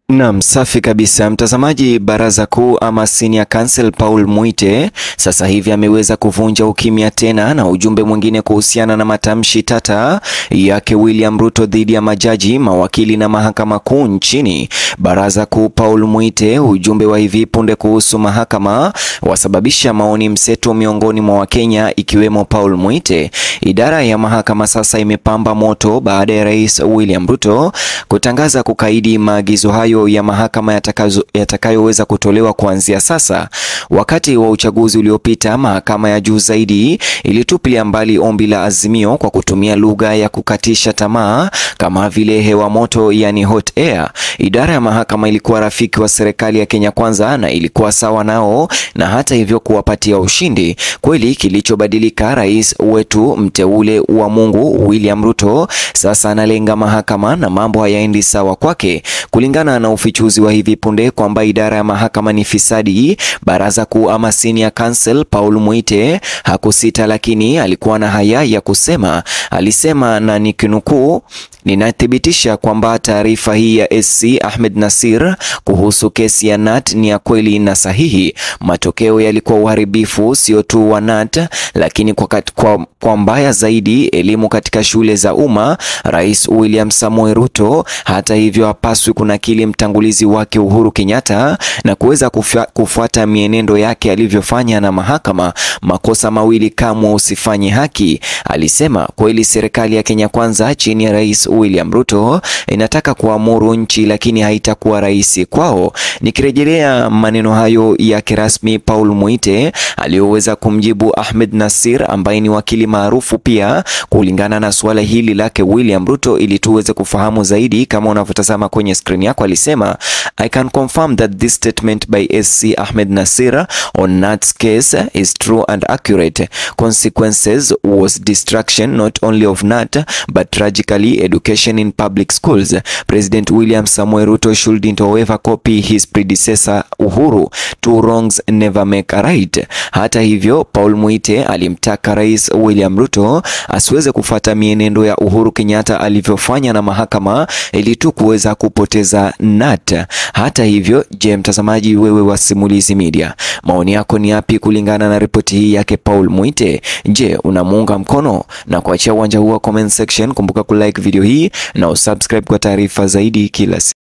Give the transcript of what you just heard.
Naam, safi kabisa mtazamaji. Baraza Kuu ama Senior Counsel Paul Muite sasa hivi ameweza kuvunja ukimya tena na ujumbe mwingine kuhusiana na matamshi tata yake William Ruto dhidi ya majaji, mawakili na mahakama kuu nchini. Baraza Kuu Paul Muite, ujumbe wa hivi punde kuhusu mahakama wasababisha maoni mseto miongoni mwa Wakenya ikiwemo Paul Muite. Idara ya mahakama sasa imepamba moto baada ya Rais William Ruto kutangaza kukaidi maagizo hayo ya mahakama yatakayoweza yatakayo kutolewa kuanzia sasa. Wakati wa uchaguzi uliopita, mahakama ya juu zaidi ilitupilia mbali ombi la Azimio kwa kutumia lugha ya kukatisha tamaa kama vile hewa moto, yani hot air. Idara ya mahakama ilikuwa rafiki wa serikali ya Kenya Kwanza na ilikuwa sawa nao na hata hivyo kuwapatia ushindi. Kweli kilichobadilika, rais wetu mteule wa Mungu William Ruto sasa analenga mahakama na mambo hayaendi sawa kwake. Kulingana na ufichuzi wa hivi punde kwamba idara ya mahakama ni fisadi, baraza kuu ama Senior Counsel Paul Muite hakusita, lakini alikuwa na haya ya kusema. Alisema na nikinukuu, ninathibitisha kwamba taarifa hii ya SC Ahmed Nasir kuhusu kesi ya Nat ni ya kweli na sahihi. Matokeo yalikuwa uharibifu sio tu wa Nat, lakini kwa, kwa, kwa mbaya zaidi elimu katika shule za umma. Rais William Samoei Ruto hata hivyo hapaswi kunakili mtangulizi wake Uhuru Kenyatta na kuweza kufuata mienendo yake alivyofanya na mahakama. Makosa mawili kamwe usifanye haki, alisema. Kweli serikali ya Kenya Kwanza chini ya Rais William Ruto inataka kuamuru nchi, lakini haitakuwa rahisi kwao. Nikirejelea maneno hayo yake rasmi, Paul Muite aliyoweza kumjibu Ahmed Nasir ambaye ni wakili maarufu pia kulingana na suala hili lake William Ruto, ili tuweze kufahamu zaidi, kama unavyotazama kwenye screen yako, alisema I can confirm that this statement by SC Ahmed Nasir on Nat's case is true and accurate. Consequences was destruction not only of Nat but tragically education in public schools. President William Samoei Ruto shouldn't however copy his predecessor Uhuru. Two wrongs never make a right. Hata hivyo, Paul Muite alimtaka Rais William Ruto asiweze kufuata mienendo ya Uhuru Kenyatta alivyofanya na mahakama ili tu kuweza kupoteza Nat. Hata hivyo, je, mtazamaji wewe wa Simulizi Media, maoni yako ni yapi kulingana na ripoti hii yake Paul Muite? Je, unamuunga mkono? Na kuachia uwanja huu wa comment section, kumbuka kulike video hii na usubscribe kwa taarifa zaidi kila siku.